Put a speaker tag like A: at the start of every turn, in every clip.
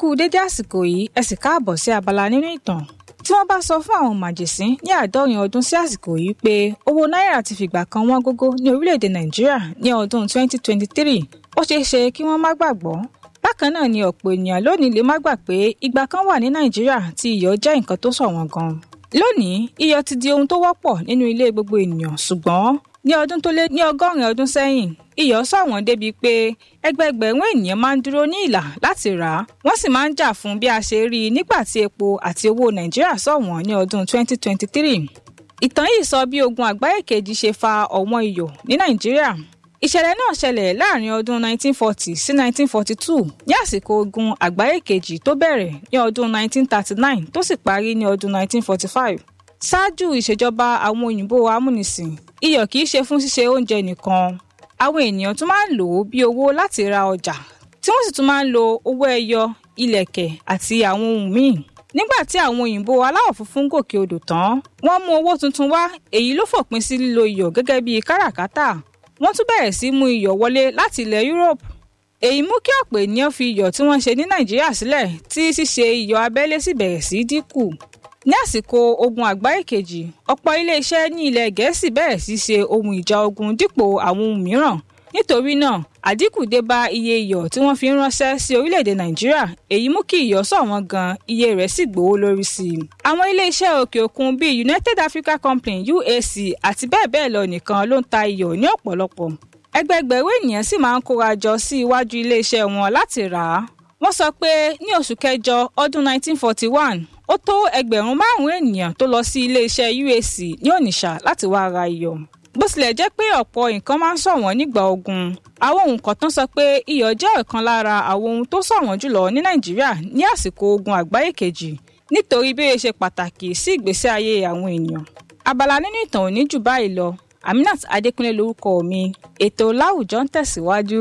A: kú dédé àsìkò yìí ẹ sì káàbọ̀ sí abala nínú ìtàn tí wọ́n bá sọ fún àwọn màjèsín ní àádọ́rin ọdún sí àsìkò yìí pé owó náírà ti fìgbà kan wọ́n gógó ní orílẹ̀-èdè nàìjíríà ní ọdún 2023 ó ṣeé ṣe kí wọ́n má gbàgbọ́ bákan náà ni ọ̀pọ̀ ènìyàn lónìí lè má gbà pé ìgbà kan wà ní nàìjíríà tí iyọ̀ jẹ́ nǹkan tó ṣọ̀wọ́n gan lónìí iyọ̀ ti di ohun tó wọ́pọ̀ nínú ilé gbogbo ènìyàn ṣùgbọ́n ní ọdún tó lé ní ọgọ́rin ọdún sẹ́yìn iyọ̀ ṣọ̀wọ́n débi pé ẹgbẹẹgbẹ̀rún ènìyàn máa ń dúró ní ìlà láti rà á wọ́n sì máa ń jà fún bí a ṣe rí i nígbà tí epo àti owó nàìjíríà ṣọ̀wọ́n ní ọdún 2023. ìtàn yìí sọ bí ogun àgbáyé kejì ṣe fa ọ̀wọ́n iyọ̀ ní nàìjíríà ìṣẹ̀lẹ̀ náà ṣẹlẹ̀ láàrin ọdún 1940 sí 1942 ní àsìkò ogun àgbáyé kejì tó bẹ̀rẹ̀ ní ọdún 1939 tó sì parí ní ọdún 1945 ṣáájú ìṣèjọba àwọn òyìnbó amúnisìn iyọ̀ kìí ṣe fún ṣíṣe oúnjẹ nìkan àwọn ènìyàn tún máa ń lò ó bí owó láti ra ọjà tí wọ́n sì tún máa ń lo owó ẹyọ ilẹ̀kẹ̀ àti àwọn ohun míì nígbà tí àwọn òyìnbó aláwọ̀ funfun gòkè odò tán wọ́n mú owó tuntun wá èyí ló fòpin sí lílo iyọ̀ gẹ́gẹ́ bí káràkátà wọ́n tún bẹ̀rẹ̀ sí mú iyọ̀ wọlé láti ilẹ̀ Europe èyí mú kí ọ̀pọ̀ ènìyàn fi iyọ̀ tí wọ́n ń ṣe ní Nàìjíríà sílẹ̀ tí ṣíṣe iyọ̀ abẹ́lé sì bẹ̀rẹ̀ sí dínkù ní àsìkò ogun àgbáyé kejì ọ̀pọ̀ iléeṣẹ́ ní ilẹ̀ Gẹ̀ẹ́sì bẹ̀rẹ̀ sí ṣe ohun ìjà ogun dípò àwọn ohun mìíràn nítorí náà àdínkù dé bá iye iyọ̀ tí wọ́n fi ń ránṣẹ́ sí orílẹ̀-èdè Nàìjíríà èyí mú kí iyọ̀ ṣọ̀wọ́n gan iye rẹ̀ sì gbówó lórí sí i. àwọn iléeṣẹ́ òkè òkun bíi United Africa Company UAC àti bẹ́ẹ̀ bẹ́ẹ̀ lọ nìkan ló ń ta iyọ̀ ní ọ̀pọ̀lọpọ̀ ẹgbẹẹgbẹ̀rún ènìyàn sì máa ń kóra jọ sí iwájú iléeṣẹ́ wọn láti rà á wọ́n sọ pé ní oṣù kẹjọ ọdún 1941 ó tó ẹgbẹ̀rún márùn-ún ènìyàn tó lọ sí iléeṣẹ́ UAC ní Onitsha láti wá ra iyọ̀ bó tilẹ̀ jẹ́ pé ọ̀pọ̀ nǹkan máa ń ṣọ̀wọ́n nígbà ogun àwọn òǹkọ̀tàn sọ pé iyọ̀ jẹ́ ọ̀kan lára àwọn ohun tó ṣọ̀wọ́n jùlọ ní Nàìjíríà ní àsìkò ogun àgbáyé kejì nítorí bí ó ṣe pàtàkì sí ìgbésí ayé àwọn ènìyàn abala nínú ìtàn òní jù báyìí lọ Aminat Adékúnlé lórúkọ mi ètò láwùjọ ń tẹ̀síwájú.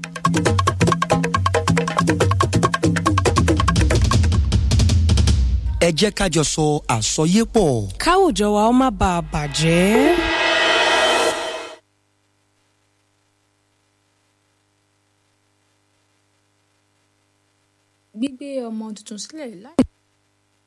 B: ẹ jẹ́ ká jọ sọ àsọyépọ̀.
C: káwùjọ wa ó má bàa bàjẹ́.
A: gbígbé ọmọ tuntun sílẹ̀ láì